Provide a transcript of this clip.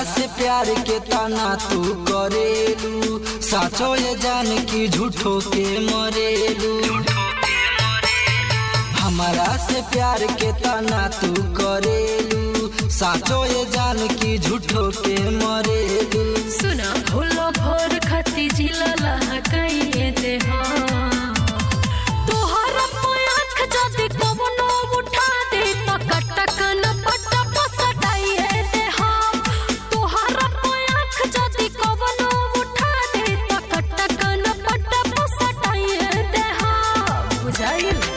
से प्यार के ताना तू करेलू साचो ये जान की झूठो के मरेलू हमारा से प्यार के ताना तू करेलू साचो ये जान की झूठो के मरेलू सुना भूलो भोर खती जिला लहकाइए दे हो तोहर आँख जदि कवनो उठा दे तो कटक न पटक सटाइए दे हो तोहर आँख जदि कवनो उठा दे तो कटक न पटक सटाइए दे हो बुझाइल